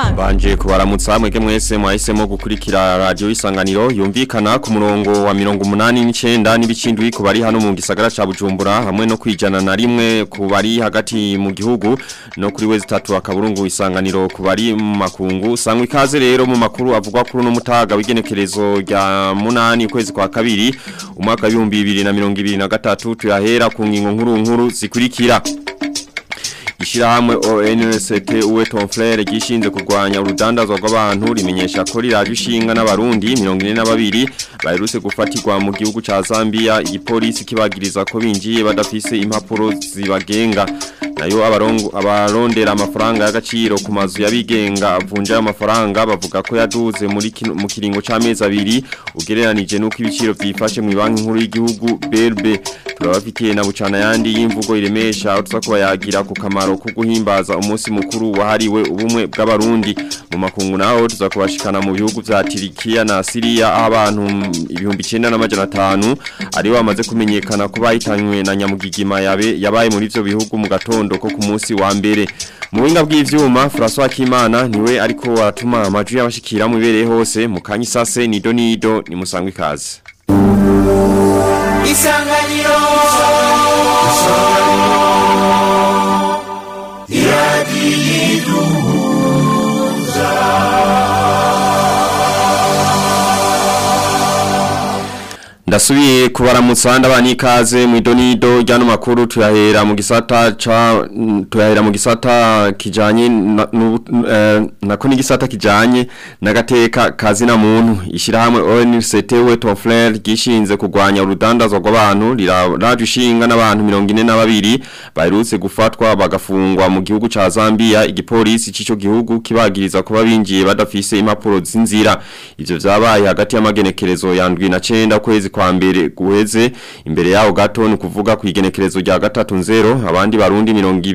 Shimimana Banje kubaramutsa mwege mwese mwahisemo gukurikira radio isanganiro yumvikana ku murongo wa 89 n'ibicindwi ku bari hano mu gisagara ca Bujumbura hamwe no kwijana na rimwe ku bari hagati mu gihugu no kuri wezi tatu akaburungu isanganiro ku bari mu makungu sangwa ikaze rero mu makuru avugwa kuri no mutaga w'igenekerezo rya munani ukwezi kwa kabiri umwaka wa 2023 tuyahera ku ngingo nkuru nkuru zikurikira Ishirahamwe ONST uwe Tonflere gishinze kurwanya urudandazwa rw'abantu rimenyesha ko riraje ishinga n'abarundi 42 baherutse gufatirwa mu gihugu ca Zambia igipolisi kibagiriza ko binjiye badafise impapuro zibagenga nayo abarongo abarondera amafaranga y'agaciro ku mazu yabigenga avunja amafaranga bavuga ko yaduze muri mu kiringo c'amezi abiri ugereranije nuko ibiciro vyifashe mu banki nkuru y'igihugu BRB turabafitiye na bucana yandi y'imvugo iremesha aho tuza kubayagira ku kamaro ko guhimbaza umunsi mukuru wahariwe ubumwe bw'abarundi mu makungu naho tuza kubashikana mu bihugu vya Turikiya na Syria aho abantu ibihumbi 9500 ari bamaze kumenyekana ko bahitanywe na nyamugigima yabe yabaye muri ivyo bihugu mu gatondo ko ku munsi wa mbere mu buhinga bw'ivyuma François Kimana niwe ariko aratuma amajwi y'abashikira mu ibereye hose mu kanyisase nido nido ni musangwe ikaze Isanganiro Ndasubiye kubaramutsa ndabani ikaze mu idonido ryano makuru tuyahera mu gisata ca tuyahera mu gisata kijanye na, uh, nako ni gisata kijanye nagateka kazi na muntu ishirahamwe ONCT we Tonflair gishinze kugwanya urudandazwa rw'abantu riraje ishinga n'abantu 42 baherutse gufatwa bagafungwa mu gihugu ca Zambia igipolisi c'ico gihugu kibagiriza ko babinjiye badafise impapuro z'inzira ivyo vyabaye hagati y'amagenekerezo yandwi na 9 kwezi kwa mbere guheze imbere yaho gato ni kuvuga ku igenekerezo rya gatatu nzero abandi barundi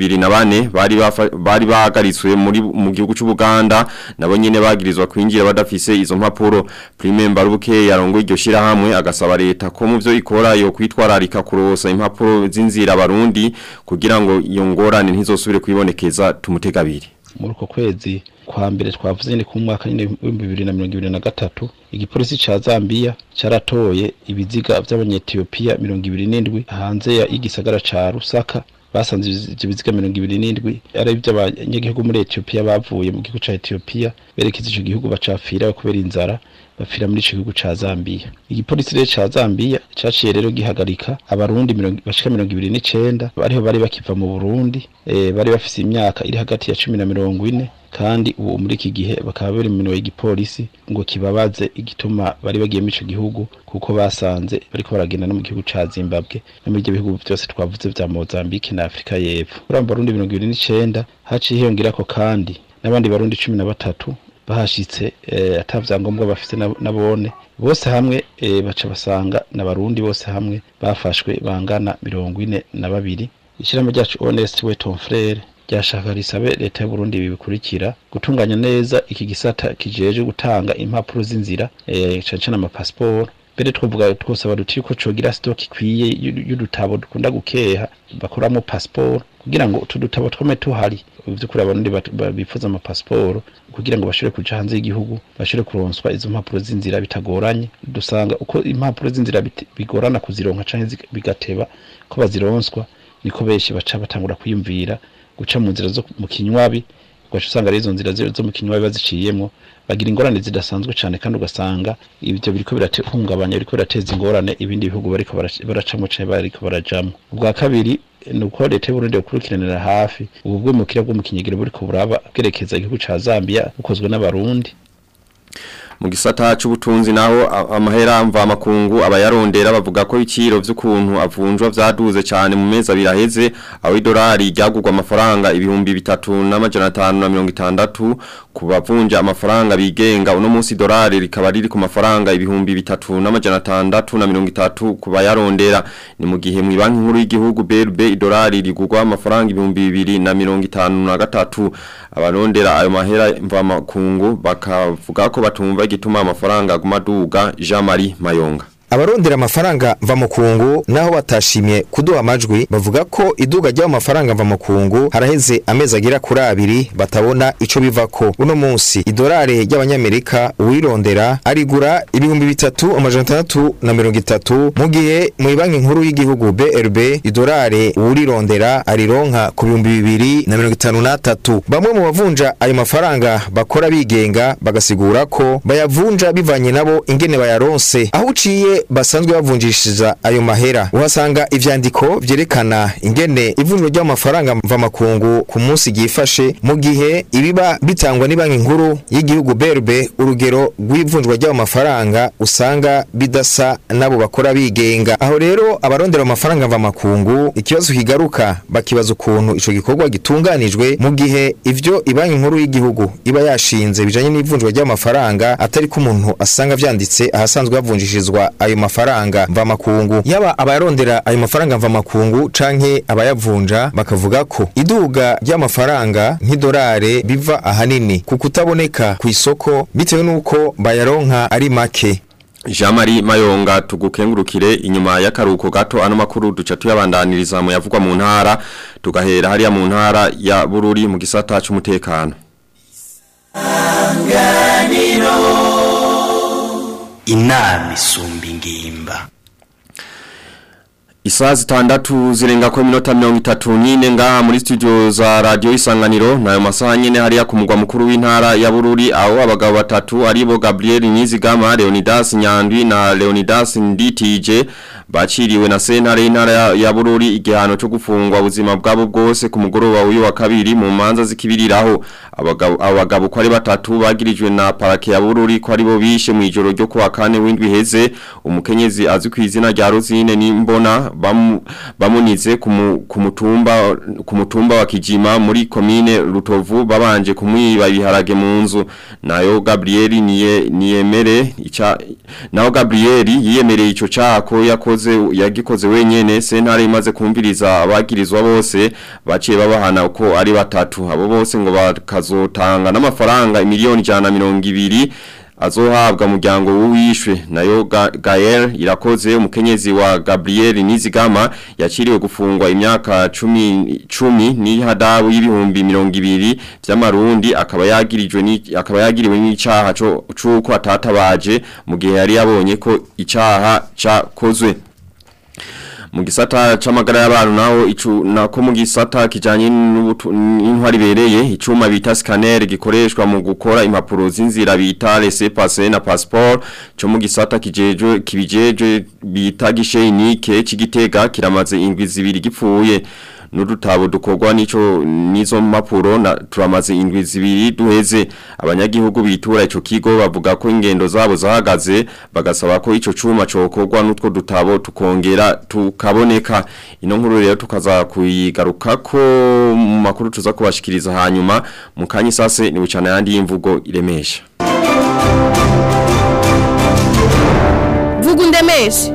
24 bari bari bahagaritswe muri mu gihugu cy'u Buganda nabo nyene bagirizwa kwinjira badafise izo mpapuro Prime Mbarubuke yarongo iryo shira hamwe agasaba leta ko mu byo ikora yo kwitwararika kurosa impapuro z'inzira abarundi kugira ngo iyo ngorane ntizosubire kwibonekeza tumutegabiri muri uko kwezi kwa mbere twavuze ni ku mwaka nyine w'ibihumbi bibiri na mirongo ibiri na gatatu igipolisi ca Zambia caratoye ibiziga vy'abanyetiyopiya mirongo ibiri n'indwi hanze ya igisagara ca Rusaka basanze ivyo biziga mirongo ibiri n'indwi ari ivy'abanyagihugu muri Ethiopia bavuye mu gihugu ca Ethiopia berekeza ico gihugu bacapfira kubera inzara bapfira muri ico gihugu ca Zambia igipolisi rero ca Zambia caciye rero gihagarika abarundi bashika mirongo ibiri n'icenda bariho bari bakiva mu Burundi e, bari bafise imyaka iri hagati ya cumi na mirongo ine kandi ubu muri iki gihe bakaba bari mu igipolisi ngo kibabaze igituma bari bagiye muri ico gihugu kuko basanze bariko baragenda no mu gihugu ca Zimbabwe no muri ibyo bihugu byose twavuze vya Mozambique na Afrika y'Epfo muri abo barundi mirongo ibiri n'icenda haciye hiyongerako kandi n'abandi barundi cumi na batatu bahashitse eh, atavyangombwa bafite nabone bose hamwe eh, baca basanga n'abarundi bose hamwe bafashwe bangana mirongo ine na babiri ishirahamwe ryacu Honest we Ton Frere ryashaka risabe leta y'u Burundi bibikurikira gutunganya neza iki gisata kijeje gutanga impapuro z'inzira eh, cane cane amapasiporo mbere twavuga twosaba duti ko cogira stock ikwiye y'udutabo dukunda gukeha bakoramo passport kugira ngo tudutabo twome tuhari vyukuri abarundi bifuza ama passport kugira ngo bashobore kuja hanze y'igihugu bashobore kuronswa izo mpapuro z'inzira bitagoranye dusanga uko impapuro z'inzira bigorana kuzironka canke bigateba ko bazironswa niko benshi baca batangura kwiyumvira guca mu nzira zo mu kinywabi ugaca usanga ari izo nzira zo mu kinywabi baziciyemwo bagira ingorane zidasanzwe cyane kandi ugasanga ibyo biriko birahungabanya biriko birateza ingorane ibindi bihugu bariko baracamo cyane bariko barajamo ubwa kabiri ni uko leta y'uburundi bukurikiranira hafi ubu bwimukira bwo mu kinyegero buriko buraba bwerekeza igihugu ca zambia bukozwe n'abarundi mu gisata c'ubutunzi naho amahera mva makungu abayarondera bavuga ko ibiciro vy'ukuntu avunjwa vyaduze cyane mu mezi abiri aheze aho idolari ryagurwa amafaranga ibihumbi bitatu n'amajana atanu na mirongo itandatu ku bavunja amafaranga bigenga uno munsi idolari rikaba riri ku mafaranga ibihumbi bitatu n'amajana atandatu na mirongo itatu ku bayarondera ni mu gihe mu banki nkuru y'igihugu BRB idolari rigurwa amafaranga ibihumbi bibiri na mirongo itanu na gatatu abarondera ayo mahera mva makungu bakavuga ko batumva igituma amafaranga aguma duga Jean Marie Mayonga abarondera amafaranga mvamukungu naho batashimye kuduha amajwi bavuga ko iduga ry'ayo mafaranga mvamukungu haraheze amezi agera kuri abiri batabona ico bivako uno munsi idolari ry'abanyamerika uwirondera arigura ibihumbi bitatu amajana atandatu na mirongo itatu mu gihe mu banki nkuru y'igihugu BRB idolari uwurirondera arironka ku bihumbi bibiri na mirongo itanu n'atatu bamwe mu bavunja ayo mafaranga bakora bigenga bagasigura ko bayavunja bivanye nabo ingene bayaronse aho uciye basanzwe bavunjishiriza ayo mahera uhasanga ivyandiko vyerekana ingene ivunjwa ry'amafaranga mvamakungu ku munsi ryifashe mu gihe ibiba bitangwa ni banki nkuru y'igihugu BRB urugero rw'ivunjwa ry'ayo mafaranga usanga bidasa nabo bakora bigenga aho rero abarondera amafaranga mvamakungu ikibazo kigaruka bakibaza ukuntu ico gikorwa gitunganijwe mu gihe ivyo ibanki nkuru y'igihugu iba yashinze bijanye n'ivunjwa ry'amafaranga atari ko umuntu asanga vyanditse ahasanzwe havunjishirizwa ayo mafaranga mvamakungu yaba abayarondera ayo mafaranga mvamakungu canke abayavunja bakavuga ko iduga ry'amafaranga nk'idolare biva ahanini ku kutaboneka ku isoko bitewe n'uko bayaronka ari make Jean Marie Mayonga tugukengurukire inyuma y'akaruko gato ano makuru duca tuyabandaniriza mu yavugwa mu ntara tugahera hariya mu ntara ya Bururi mu gisata c'umutekano inama isumba ingimba Isaa zitandatu zirenga kwa minota mirongo itatu nyine ngaha muri studio za radio isanganiro nayo masaha nyene hariya ku mugwa mukuru w'intara ya Bururi aho abagabo batatu aribo Gabriel Nizigama Leonidas Nyandwi na Leonidas Nditije baciriwe na sentare y'intara ya, ya Bururi igihano cyo gufungwa ubuzima bwabo bwose ku mugoroba w'uyu wa kabiri mu manza zikibiriraho abagabo abagabo ko ari batatu bagirijwe na parake ya Bururi ko aribo bishe mu ijoro ryo kuwa kane w'indwi heze umukenyezi azwi ku izina rya Rosine Nimbona bamu, bamunize ku mutumba ku mutumba wa Kijima muri komine Rutovu babanje kumwiba ibiharage mu nzu nayo Gabriel niye niyemere ica naho Gabriel yiyemereye ico cako yakoze yagikoze wenyene sentare imaze kumviriza abagirizwa bose baciye babahana uko ari batatu abo bose ngo bakazotanga n'amafaranga miliyoni 120 azohabwa muryango w'uwishwe nayo Ga Gael irakoze umukenyezi wa Gabriel Nizigama yaciriwe gufungwa imyaka 10 10 ni hadabu y'ibihumbi 200 by'amarundi akaba yagirijwe ni akaba yagiriwe n'icaha cyo cuko atatabaje mu gihe yari yabonye ko icaha cakozwe mu gisata c'amagara y'abantu naho icu nako mu gisata kijanye n'intwari bereye icuma bita scanner gikoreshwa mu gukora impapuro z'inzira bita laissez passer na passeport cyo mu gisata kijeje kibijeje bita gishenike cigitega kiramaze indwi zibiri gipfuye n'udutabo dukorwa nico nizo mpapuro na turamaze indwi zibiri duheze abanyagihugu bitura ico kigo bavuga ko ingendo zabo zahagaze bagasaba ko ico cuma cokorwa n'utwo dutabo tukongera tukaboneka ino nkuru rero tukaza kuyigaruka ko mu makuru tuza kubashikiriza hanyuma mu kanyi sase ni bucana yandi y'imvugo iremesha vuga undemeshe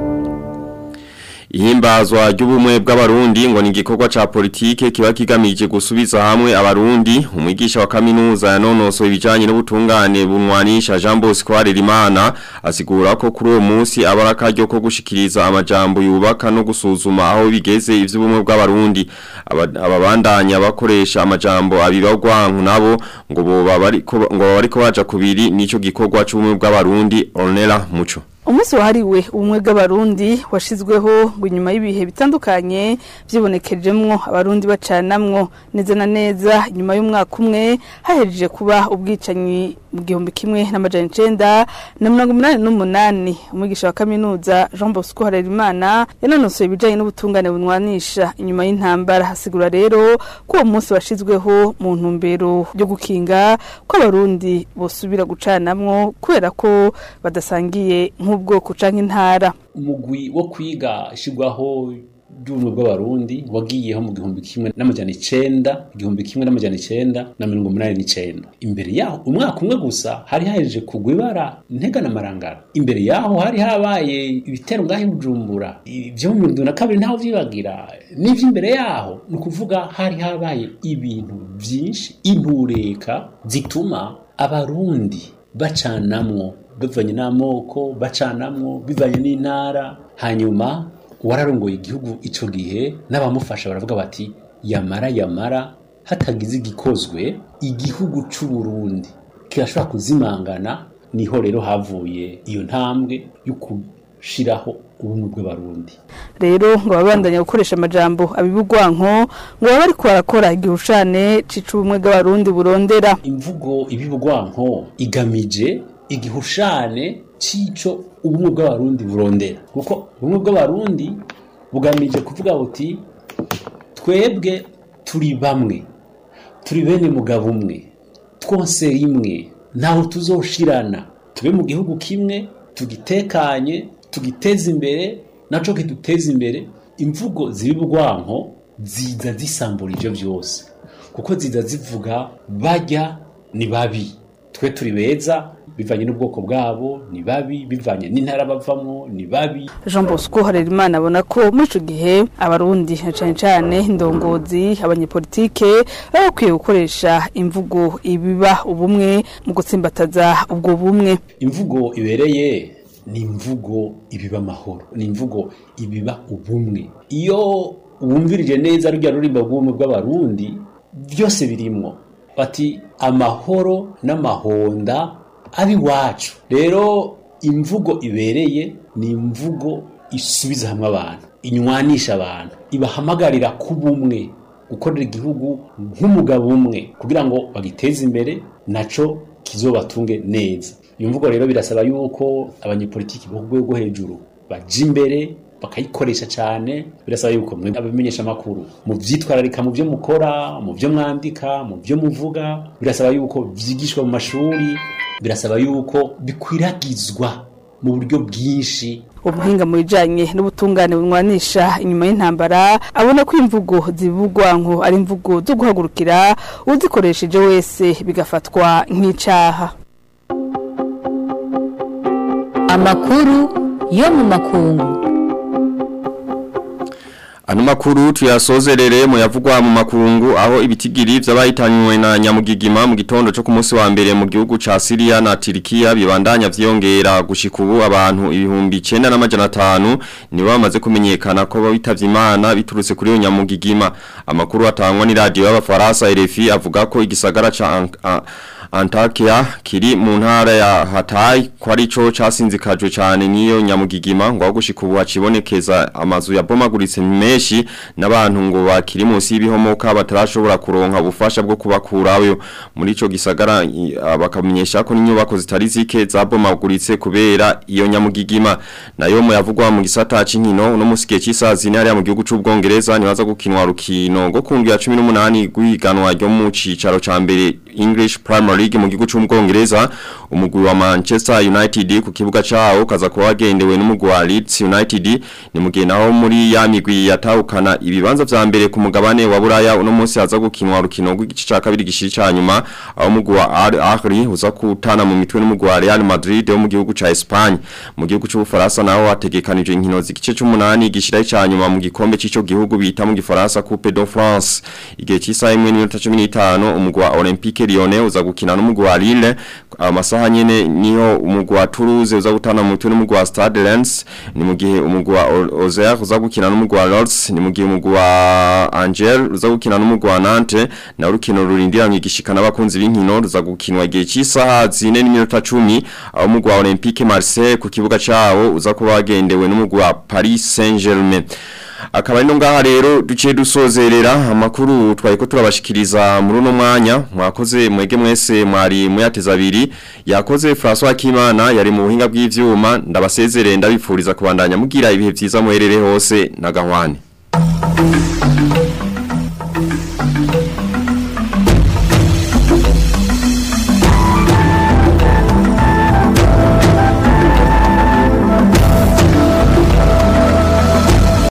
Ihimbazwa ry'ubumwe bw'abarundi ngo ni igikorwa ca politike kiba kigamije gusubiza hamwe abarundi umwigisha wa kaminuza yanonoso ibijanye n'ubutungane bunwanisha Jean Bosco Harerimana asigura ko kuri uwo munsi abaraka ryo ko gushikiriza amajambo yubaka no gusuzuma aho bigeze ivy'ubumwe bw'abarundi ababandanya bakoresha amajambo abibagwanku nabo ngo boba bariko ngo bariko baja kubiri nico gikorwa c'ubumwe bw'abarundi Ornella Muco umunsi wahariwe ubumwe bw'abarundi washizweho ngo inyuma y'ibihe bitandukanye byibonekejemwo abarundi bacanamwo neza na neza inyuma y'umwaka umwe hahejeje kuba ubwicanyi mu gihumbi kimwe n'amajana icenda na mirongo umunani n'umunani umwigisha wa kaminuza jean bosco harerimana yanonosoye ibijanye n'ubutungane bunwanisha inyuma y'intambara hasigura rero ko uwo munsi washizweho mu ntumbero yo gukinga ko abarundi bosubira gucanamwo kubera ko badasangiye nk'ubwoko canke intara umugwi wo kwiga ishigwaho ry'ubumwe bw'abarundi wagiyeho mu gihumbi kimwe n'amajana icenda igihumbi kimwe n'amajana icenda na mirongo umunani n'icenda imbere yaho umwaka umwe gusa hari hahejeje kugwa ibara ntega na marangara imbere yaho hari habaye ibitero ngaho i bujumbura ibyo mu mirongo na kabiri ntaho vyibagira n'ivy'imbere yaho ni ukuvuga hari habaye ibintu vyinshi intureka zituma abarundi bacanamwo bivanye n'amoko bacanamwo bivanye n'intara hanyuma wararongoye igihugu ico gihe n'abamufasha baravuga bati yamara yamara hatagize igikozwe igihugu c'u Burundi kirashobora kuzimangana niho rero havuye iyo ntambwe yo gushiraho ubumwe bw'abarundi rero ngo babandanya gukoresha amajambo abibugwanko ngo baba bariko barakora igihushane c'icubumwe bw'abarundi burondera imvugo ibibugwanko igamije igihushane cico ubumwe bw'abarundi burondera kuko ubumwe bw'abarundi bugamije kuvuga buti twebwe turi bamwe turi bene mugabo umwe twose rimwe ntaho tuzoshirana tube mu gihugu kimwe tugitekanye tugiteze imbere naco kiduteza imbere imvugo zibibugwanko ziza zisambura ivyo vyose kuko ziza zivuga bajya ni babi twe turi beza bivanye n'ubwoko bwabo ni babi bivanye n'intara bavamwo ni babi Jean Bosco Harerimana abona ko muri ico gihe abarundi na cane cane indongozi abanyepolitike baba bakwiye gukoresha imvugo ibiba ubumwe mu gutsimbataza ubwo bumwe imvugo ibereye ni imvugo ibiba amahoro ni imvugo ibiba ubumwe iyo wumvirije neza rujya rurimba rw'ubumwe bw'abarundi byose birimwo bati amahoro n'amahonda ari iwacu rero imvugo ibereye ni imvugo isubiza hamwe abantu inywanisha abantu ibahamagarira kuba umwe gukorera igihugu nk'umugabo umwe kugira ngo bagiteze imbere naco kizobatunge neza iyo mvugo rero birasaba yuko abanyepolitiki bo ku rwego hejuru baja imbere bakayikoresha cyane birasaba yuko mwe abamenyesha amakuru mu vyitwararika mu byo mukora mu byo mwandika mu byo muvuga birasaba yuko vyigishwa mu mashuri birasaba yuko bikwiragizwa mu buryo bwinshi umuhinga mu bijanye n'ubutungane bunywanisha inyuma y'intambara abona ko imvugo zibugwanko ari imvugo zo guhagurukira uzikoresheje wese bigafatwa nk'icaha amakuru yo mu makungu Ano makuru tuyasozerere mu yavugwa mu makungu aho ibitigiri vy'abahitanywe na nyamugigima mu gitondo cyo ku munsi wa mbere mu gihugu ca Syria na Turkiya bibandanya vyongera gushika ubu abantu ibihumbi 9 ni bamaze kumenyekana ko babitavye Imana biturutse kuri iyo nyamugigima amakuru atangwa ni radio y'abafaransa RFI avuga ko igisagara ca An An Antakya kiri mu ntara ya Hatay ko ari cyo casinzikajwe cyane niyo nyamugigima ngo gushika ubu hacibonekeza amazu yabomaguritse menshi n'abantu ngo bakiri munsi y'ibihomoka batarashobora kuronka ubufasha bwo kubakurayo muri ico gisagara i- bakamenyesha ko n'inyubako zitari zike zabomaguritse kubera iyo nyamugigima nayo mu yavugwa mu gisata c'inkino no musike cy'isazi hariya mu gihugu c'ubwongereza nibaza gukinwa rukino ngo kundwi ya 18 guhiganwa ryo mu cicaro ca mbere English Premier League mu gihugu c'ubwongereza umugwi wa Manchester United ku kibuga cawo kaza kuba wagendewe n'umugwi wa Leeds United ni mugihe naho muri ya migwi yatahukana ibibanza vya mbere ku mugabane wa Buraya uno munsi haza gukinwa rukino rw'igice ca kabiri gishiri ca nyuma aho umugwi wa Al Ahly uza kutana mu mitwe n'umugwi wa Real Madrid wo mu gihugu ca Espagne mu gihugu c'ubufaransa naho hategekanijwe inkino z'igice c'umunani gishira ca nyuma mu gikombe c'ico gihugu bita mu gifaransa Coupe de France igihe cy'isaha imwe n'iminota 15 umugwi wa Olympique Lyonnais uza gukina n'umugwi wa Lille amasaha nyene niho umugwi wa Toulouse uza gutana mu mitwe n'umugwi wa Stade Reims ni mu gihe umugwi wa O- Auxerre uza gukina n'umugwi wa Lens ni mu gihe umugwi wa Angers uza gukina n'umugwi wa Nantes na urukino rurindiranye igishika n'abakunzi b'inkino ruza gukinwa igihe cy'isaha 4 n'iminota 10 aho umugwi wa Olympique Marseille ku kibuga cawo uza kuba wagendewe n'umugwi wa Paris Saint-Germain akaba ino ngaha rero duciye dusozerera amakuru twari ko turabashikiriza muri uno mwanya mwakoze mwege mwese mwari muyateza abiri yakoze François Kimana yari mu buhinga bw'ivyuma ndabasezerere ndabifuriza kubandanya mugira ibihe vyiza muherere hose na gahwane